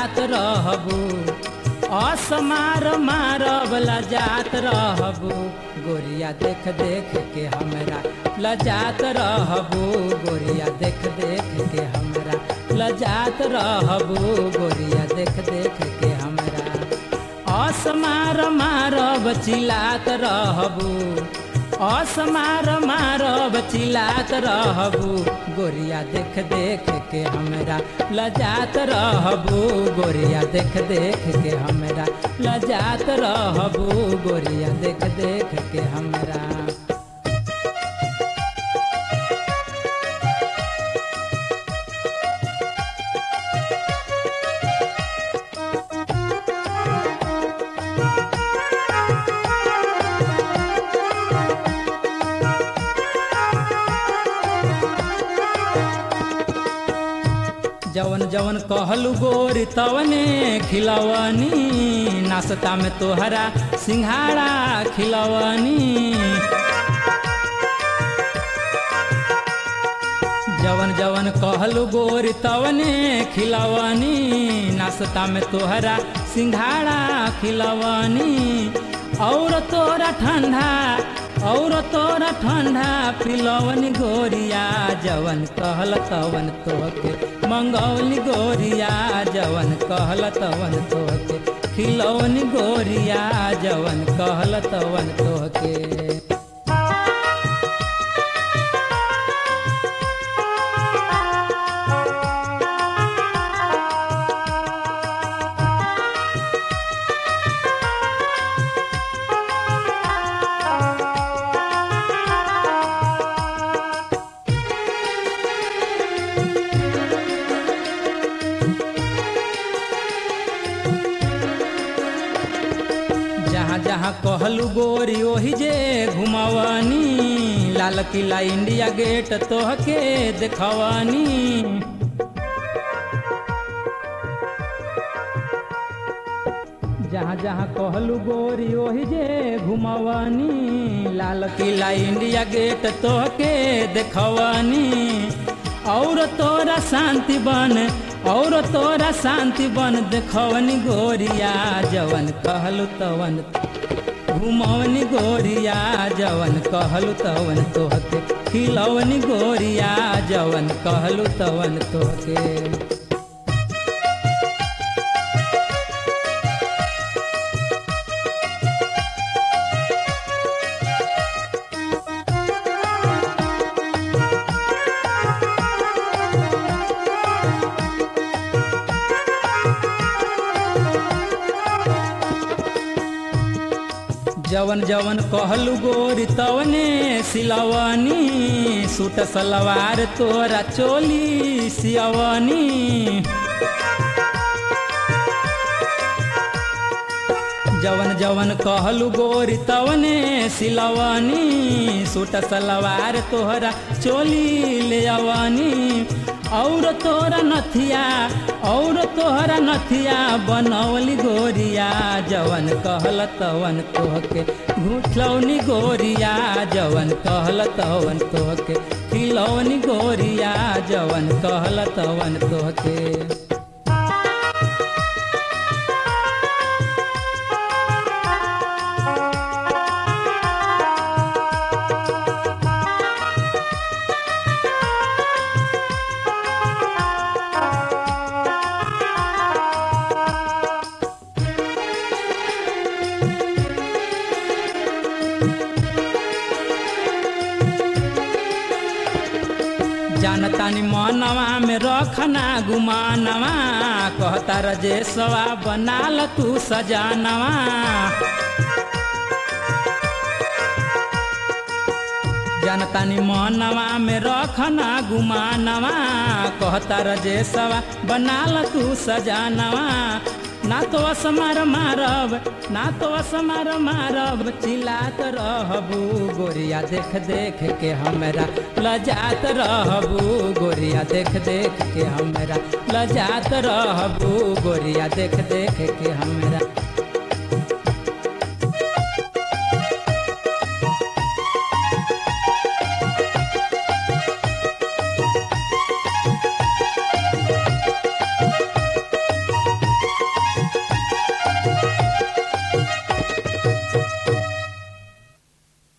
लजात रहबू असमार मारब लजात रहबू गोरिया देख देख के हमरा लजात रहबू गोरिया देख देख के हमरा लजात रहबू गोरिया देख देख के हमरा असमार मारब चिलात रहबू असमार मारब चिलात रहबू गोरिया देख देख के हमरा लजात रहबू गोरिया देख देख के हमरा लजात रहबू गोरिया देख देख के हमरा जवन जवन कहलू गोरी तवने खिलवनी नाश्ता में तोहरा सिंघाड़ा खिलवनी जवन जवन कहलू गोरी तवने खिलवनी नाश्ता में तोहरा सिंघाड़ा खिलवनी और तोरा ठंडा और तोरा ठंडा पिलवनी गोरिया जवन कहल तवन तोहके मंगौली गोरिया जवन कहल तवन तोहके खिलौनी गोरिया जवन कहल तवन तोहके जहाँ जहाँ कहलू गोरी ओही जे घुमवनी लाल किला इंडिया गेट तोहके देखवनी जहाँ जहाँ कहलू गोरी ओही जे घुमवनी लाल किला इंडिया गेट तोहके देखवनी और तोरा शांति बन और तोरा शांति बन देखवनी गोरिया जवन कहलू तवन घुमवनी गोरिया जवन कहलू तवन तोहके खिलवनी गोरिया जवन कहलू तवन तोहके जवन जवन कहलू गोरी तवने सिलवनी सूट सलवार तोरा चोली सियवनी जवन जवन कहलू गोरी तवने सिलवनी सूट सलवार तोहरा चोली ले अवनी और तोरा नथिया और तोहरा नथिया बनौली गोरिया जवन कहल तवन तोहके घुठलौनी गोरिया जवन कहल तवन तोहके खिलौनी गोरिया जवन कहल तवन तोहके जानतानी मनवा में रखना गुमानवा कहता रजेशवा बनाल तू सजानवा जानतानी मनवा में रखना गुमानवा कहता रजेशवा बनाल तू सजानवा ना तो असमार मारब ना तो असमार मारब चिल्लात रहबू गोरिया देख देख के हमरा लजात रहबू गोरिया देख देख के हमरा लजात रहबू गोरिया देख देख के हमरा